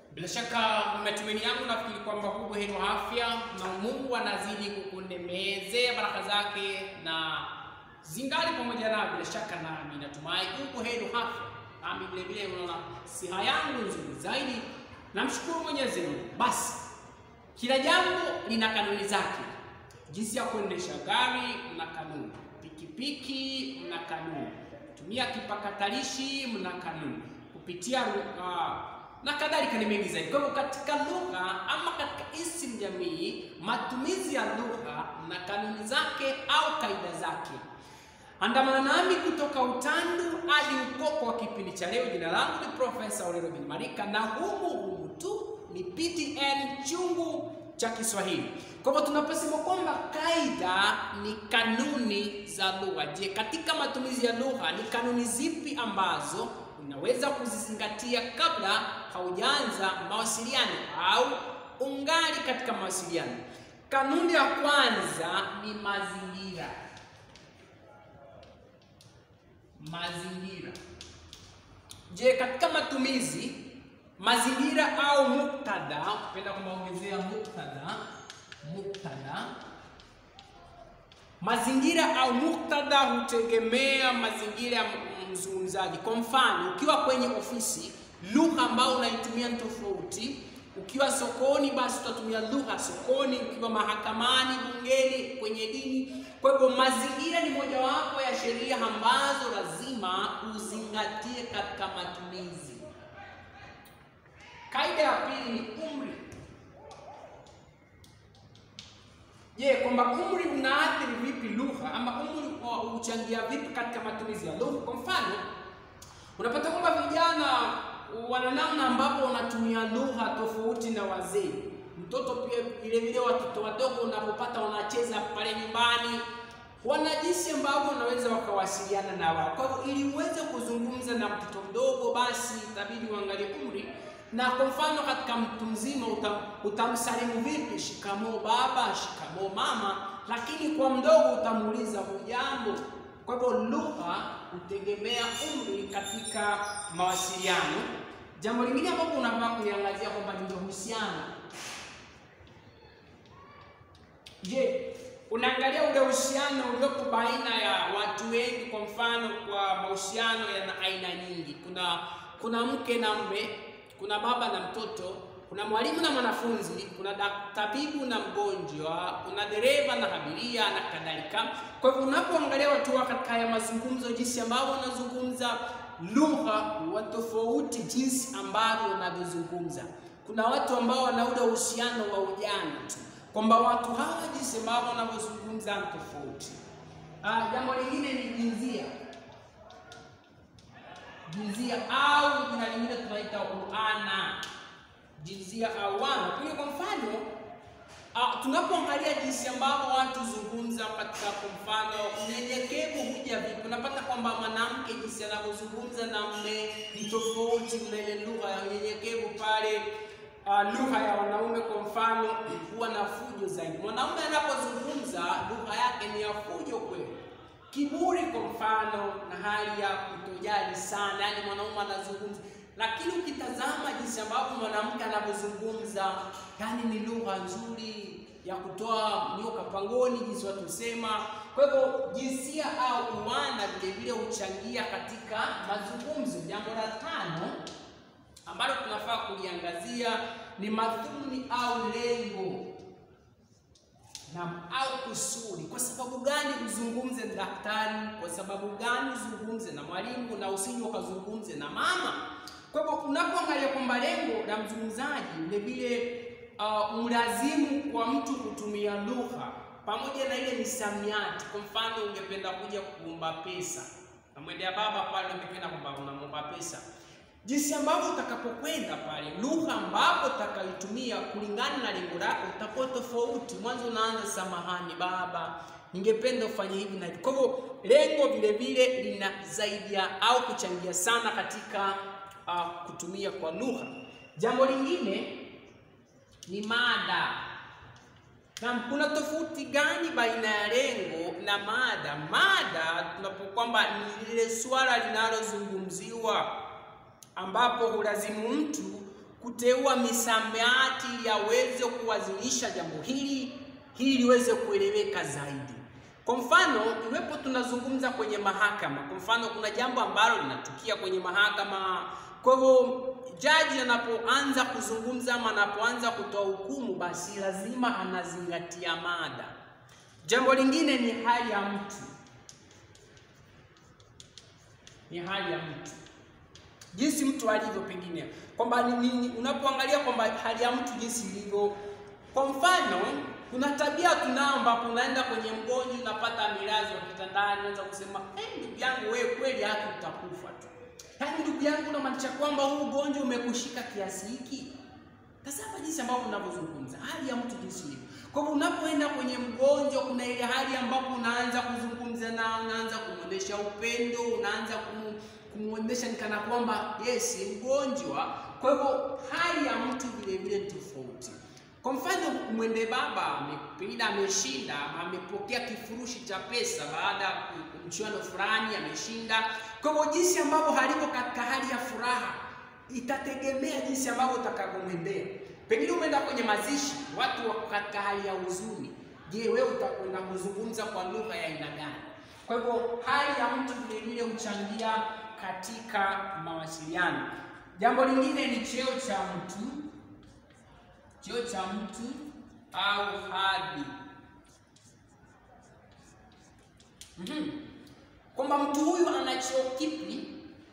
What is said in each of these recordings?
Bila shaka matumaini yangu nafikiri kwamba huu buheri wa afya na Mungu anazidi kukunemezea baraka zake na zingali pamoja na bila shaka nami natumai huu buheri wa afya nami vile vile unaona siha yangu nzuri zaidi. Namshukuru Mwenyezi Mungu. Basi kila jambo lina kanuni zake. Jinsi ya kuendesha gari mna kanuni, pikipiki mna kanuni, kutumia kipakatalishi mna kanuni, kupitia uh, na kadhalika ni mengi zaidi. Kwa hivyo katika lugha ama katika isimu jamii, matumizi ya lugha na kanuni zake au kaida zake. Andamana nami kutoka utandu hadi ukoko wa kipindi cha leo. Jina langu ni Profesa Orero bin Marika na humu humu tu ni PTN chungu cha Kiswahili. Kwa hivyo tunaposema kwamba kaida ni kanuni za lugha, je, katika matumizi ya lugha ni kanuni zipi ambazo unaweza kuzizingatia kabla haujaanza mawasiliano au ungali katika mawasiliano? Kanuni ya kwanza ni mazingira. Mazingira. Je, katika matumizi mazingira au muktadha, upenda kumaongezea muktadha, muktadha, mazingira au muktadha hutegemea mazingira ya mzungumzaji. Kwa mfano, ukiwa kwenye ofisi, lugha ambayo unaitumia ni tofauti. Ukiwa sokoni, basi utatumia lugha sokoni. Ukiwa mahakamani, bungeni, kwenye dini. Kwa hivyo, mazingira ni mojawapo ya sheria ambazo lazima uzingatie katika matumizi. Kaida ya pili ni umri. Je, kwamba umri unaathiri vipi lugha ama umri huchangia vipi katika matumizi ya lugha? Kwa mfano, unapata kwamba vijana wana namna ambapo wanatumia lugha tofauti na wazee. Mtoto pia vile vile, watoto wadogo unapopata wanacheza pale nyumbani, wana jinsi ambavyo unaweza wakawasiliana na wao. Kwa hivyo, ili uweze kuzungumza na mtoto mdogo, basi itabidi uangalie umri na kwa mfano katika mtu mzima utam, utamsalimu vipi? Shikamoo baba, shikamoo mama, lakini kwa mdogo utamuuliza hujambo. Kwa hivyo lugha hutegemea umri katika mawasiliano. Jambo lingine ambalo unafaa kuliangazia kwamba ni uhusiano. Je, unaangalia ule uhusiano uliopo baina ya watu wengi? Kwa mfano, kwa mahusiano yana aina nyingi, kuna kuna mke na mme kuna baba na mtoto, kuna mwalimu na mwanafunzi, kuna tabibu na mgonjwa, kuna dereva na abiria na kadhalika. Kwa hivyo unapoangalia watu wa katika haya mazungumzo, jinsi ambavyo wanazungumza lugha wa tofauti, jinsi ambavyo wanavyozungumza. Kuna watu ambao wana ule uhusiano wa ujana tu, kwamba watu hawa jinsi ambavyo wanavyozungumza ni tofauti. Ah, jambo lingine ni jinsia jinsia au jina lingine tunaita uana, jinsia au wana. Kwa kwa mfano uh, tunapoangalia jinsi ambavyo watu zungumza katika, kwa mfano unyenyekevu huja vipi, unapata kwamba mwanamke jinsi anavyozungumza na mume ni tofauti na ile lugha ya unyenyekevu pale. Uh, lugha ya wanaume kwa mfano huwa na fujo zaidi. Mwanaume anapozungumza lugha yake ni ya fujo kweli kiburi kwa mfano, na hali ya kutojali sana, yani mwanaume anazungumza, lakini ukitazama jinsi ambavyo mwanamke anavyozungumza, yani ni lugha nzuri ya kutoa nyoka pangoni, jinsi watu husema. Kwa hivyo jinsia au uwana vile vile huchangia katika mazungumzo. Jambo la tano ambalo tunafaa kuliangazia ni madhumuni au lengo na au kusudi. Kwa sababu gani uzungumze na daktari? Kwa sababu gani uzungumze na mwalimu na usije ukazungumze na mama? Kwa hivyo unapoangalia kwamba lengo la mzungumzaji vile vile uh, mlazimu kwa mtu kutumia lugha pamoja na ile misamiati. Kwa mfano, ungependa kuja kuomba pesa, namwendea baba pale, ungependa kwamba unamwomba pesa jinsi ambavyo utakapokwenda pale, lugha ambapo utakayotumia kulingana na lengo lako utakuwa tofauti. Mwanzo unaanza samahani baba, ningependa ufanye hivi na hivi. Kwa hivyo lengo vile vile linasaidia au kuchangia sana katika uh, kutumia kwa lugha. Jambo lingine ni mada. Na kuna tofauti gani baina ya lengo na mada? Mada tunapo kwamba ni lile swala linalozungumziwa ambapo hulazimu mtu kuteua misamiati ili aweze kuwazilisha jambo hili hili liweze kueleweka zaidi. Kwa mfano, iwepo tunazungumza kwenye mahakama, kwa mfano kuna jambo ambalo linatukia kwenye mahakama. Kwa hivyo jaji anapoanza kuzungumza ama anapoanza kutoa hukumu, basi lazima anazingatia mada. Jambo lingine ni hali ya mtu, ni hali ya mtu, jinsi mtu alivyo, pengine kwamba ni, ni, unapoangalia kwamba hali ya mtu jinsi ilivyo. Kwa mfano, kuna tabia tunao ambapo unaenda kwenye mgonjwa unapata milazi wa kitandani, unaweza kusema eh, ndugu yangu wewe, kweli haki utakufa tu. Yaani ndugu yangu, unamaanisha kwamba huu ugonjwa umekushika kiasi hiki? Tazama jinsi ambavyo unavyozungumza, hali ya mtu jinsi ilivyo. Kwa hivyo unapoenda kwenye mgonjwa, kuna ile hali ambapo unaanza kuzungumza na unaanza kumwonyesha upendo, unaanza kumu, kumwonyesha ni kana kwamba yes, mgonjwa. Kwa hivyo hali ya mtu vile vile ni tofauti. Kwa mfano, mwende baba pengine ameshinda, amepokea kifurushi cha pesa baada ya mchuano fulani, ameshinda. Kwa hivyo jinsi ambavyo halivyo katika hali ya furaha itategemea jinsi ambavyo utakavyomwendea. Pengine umeenda kwenye mazishi, watu wako katika hali ya huzuni. Je, wewe utakwenda kuzungumza kwa lugha ya aina gani? Kwa hivyo hali ya mtu vile vile huchangia katika mawasiliano. Jambo lingine ni cheo cha mtu, cheo cha mtu au hadhi. Mhm. Kwamba mtu huyu ana cheo kipi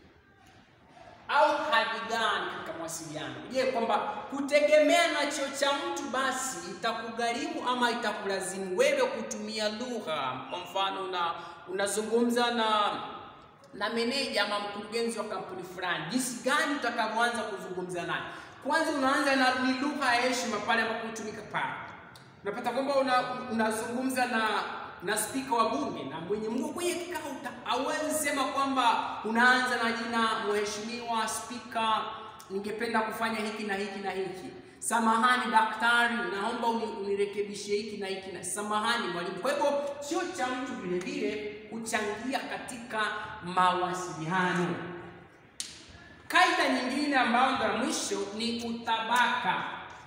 au hadhi gani katika mawasiliano. Je, kwamba kutegemea na cheo cha mtu basi itakugharimu ama itakulazimu wewe kutumia lugha. Kwa mfano una unazungumza na na meneja ama mkurugenzi wa kampuni fulani, jinsi gani utakavyoanza kuzungumza naye. Kwanza unaanza na ni lugha ya heshima pale ambapo hutumika pale. Unapata kwamba unazungumza una na na spika wa bunge na mwenye mko kwenye kikao, hauwezi sema kwamba unaanza na jina mheshimiwa spika, ningependa kufanya hiki na hiki na hiki. Samahani daktari, naomba unirekebishe hiki na hiki na samahani mwalimu. Kwa hivyo sio cha mtu vile vile kuchangia katika mawasiliano. Kaida nyingine ambayo ndio mwisho ni utabaka.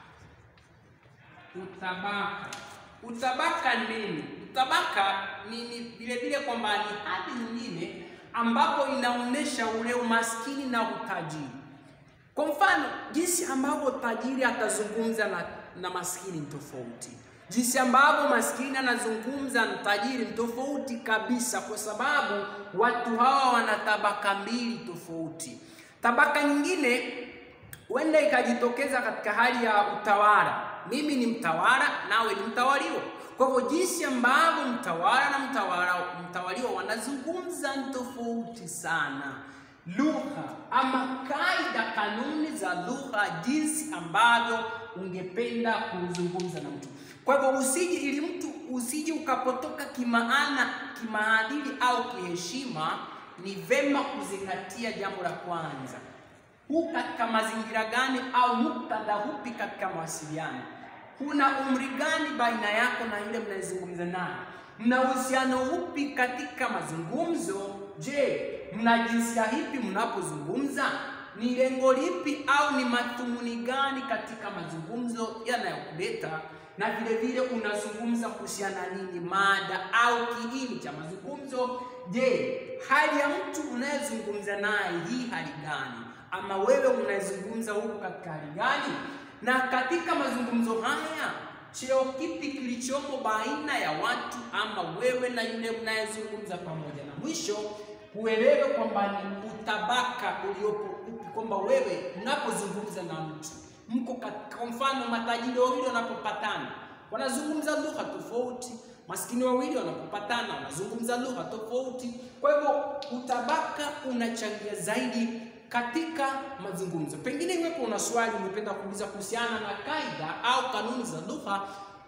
Utabaka, utabaka nini? Utabaka ni vile vile kwamba ni hali nyingine ambapo inaonyesha ule umaskini na utajiri. Kwa mfano, jinsi ambavyo tajiri atazungumza na, na maskini ni tofauti. Jinsi ambavyo maskini anazungumza na tajiri ni tofauti kabisa, kwa sababu watu hawa wana tabaka mbili tofauti. Tabaka nyingine huenda ikajitokeza katika hali ya utawala. Mimi ni mtawala, nawe ni mtawaliwa. Kwa hivyo jinsi ambavyo mtawala na mtawala mtawaliwa wanazungumza ni tofauti sana. Lugha ama kaida, kanuni za lugha, jinsi ambavyo ungependa kuzungumza na mtu. Kwa hivyo usije, ili mtu usije ukapotoka kimaana, kimaadili au kiheshima, ni vema kuzingatia jambo la kwanza, huu katika mazingira gani au muktadha upi katika mawasiliano kuna umri gani baina yako na yule mnayezungumza naye? Mna uhusiano upi katika mazungumzo? Je, mna jinsia ipi mnapozungumza? Ni lengo lipi au ni mathumuni gani katika mazungumzo yanayokuleta? Na vile vile unazungumza kuhusiana nini, mada au kiini cha mazungumzo? Je, hali ya mtu unayezungumza naye hii hali gani? Ama wewe unayezungumza huko katika hali gani? na katika mazungumzo haya cheo kipi kilichomo baina ya watu ama wewe na yule mnayezungumza pamoja, na mwisho uelewe kwamba ni utabaka uliopo upi, kwamba wewe unapozungumza na mtu mko kwa mfano, matajiri wawili wanapopatana wanazungumza lugha tofauti, maskini wawili wanapopatana wanazungumza lugha tofauti. Kwa hivyo utabaka unachangia zaidi katika mazungumzo. Pengine iwepo una swali ungependa kuuliza kuhusiana na kaida au kanuni za lugha,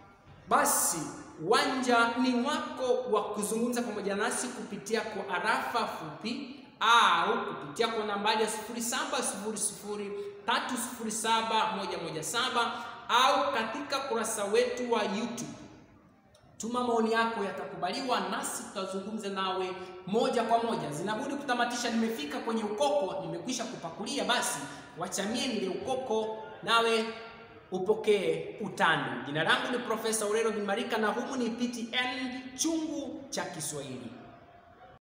basi uwanja ni wako wa kuzungumza pamoja nasi kupitia kwa arafa fupi au kupitia kwa nambari ya 0700307117 au katika kurasa wetu wa YouTube. Tuma maoni yako, yatakubaliwa nasi tutazungumza nawe moja kwa moja. Zinabudi kutamatisha, nimefika kwenye ukoko, nimekwisha kupakulia, basi wachamie nile ukoko nawe upokee utandu. Jina langu ni Profesa Urero Bimarika na humu ni PTN chungu cha Kiswahili.